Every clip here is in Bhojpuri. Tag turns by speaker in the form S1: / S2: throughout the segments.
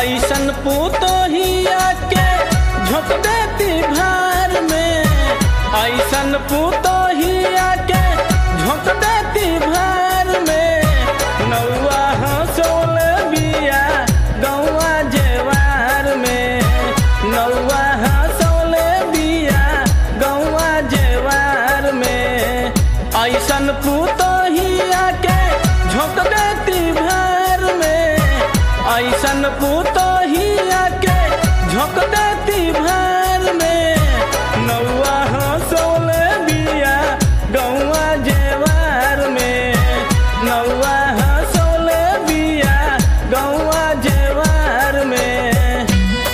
S1: ऐसन पुतोहिया के झोंक देती भार में ऐसन पुतोहिया के झोंक देती भार में नौआ हंसोल बिया गौआ जेवार में नौआ हंसोल बिया गौआ जेवार में ऐसन पुतोहिया के झोंक देती भार में ऐसन पुतोहिया के झोंक देती भार में नौआ हंसोल बिया गौआ जेवार में नौआ हंसोल बिया गौआ जेवार में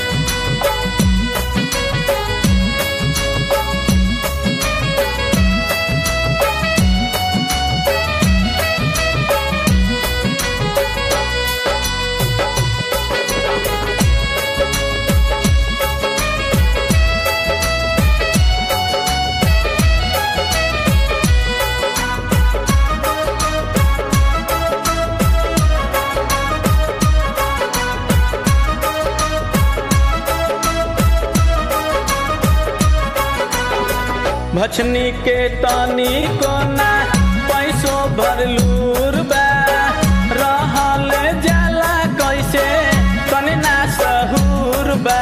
S1: भछनी के तनी कोना पैसो भरलूर बा रहल जाला कैसे तनी ना सहूर बा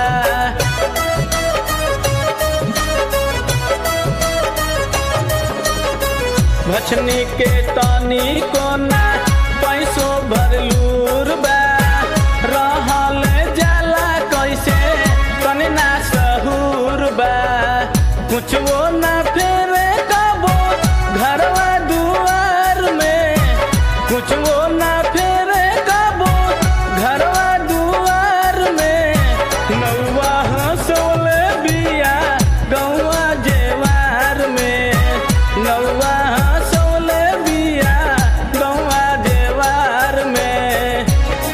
S1: भछनी के तनी कोना पैसो भरलूर बा रहल जाला कैसे तनी ना सहूर बा कुछो ना फेरे कबो घरवा दुआर में कुछो ना फेरे कबो घरवा दुआर में नौवा हंसोल बिया गौवा जेवार में नौवा हंसोल बिया गौवा जेवार में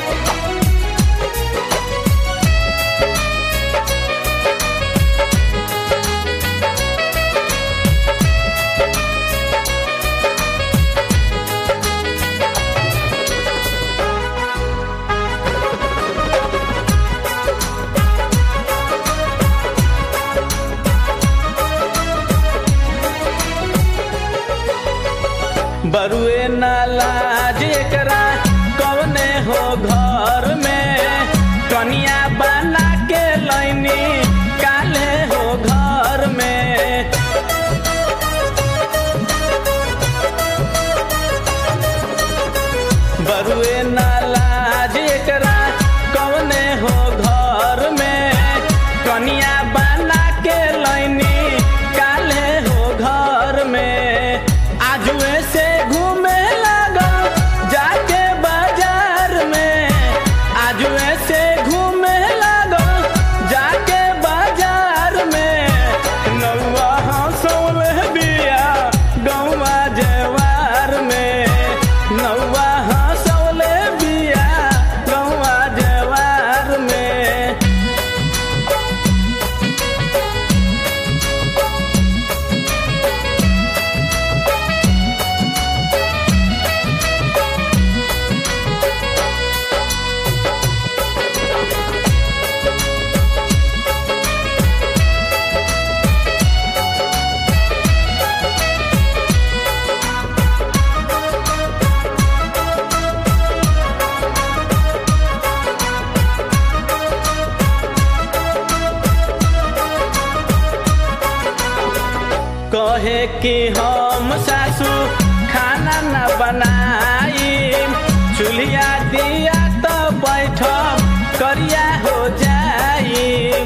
S1: बरुए नाला जेकरा कवने हो घर में कनिया बना के लैनी काले हो घर में बरुए नाला जेकरा कवने हो घर में कनिया बना के लैनी काले हो घर में आजुए से घूमे लगल जाके बाजार में आजुए से घूमे लगल जाके बाजार में नौवा हंसौल बिया गौवा जेवार में नौवा हंसौल बिया गौवा जेवार में कहे कि हम सासू खाना न बनाई चूल्हा दिया तो बैठ करिया हो जाई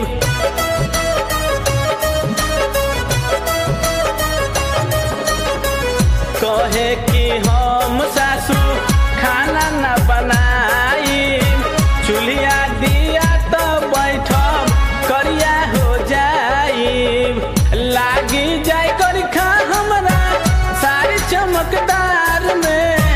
S1: कहे कि हम सासू खाना न बनाई चूल्हा दिया तो बैठ करिया हो जाई लागी जाय कर खा हमरा सारी चमकदार में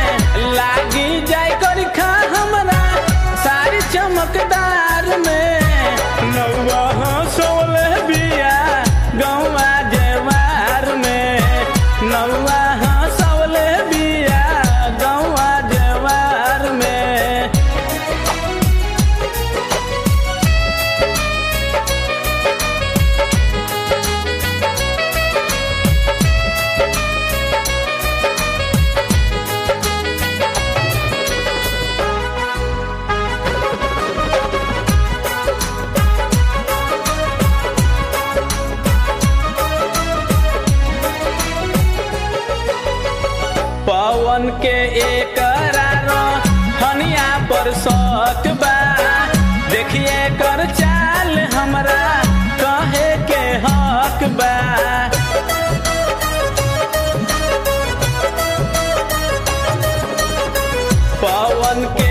S1: एकरा हनिया पर शौक बा देखिए कर चाल हमरा कहे के हक बा पवन के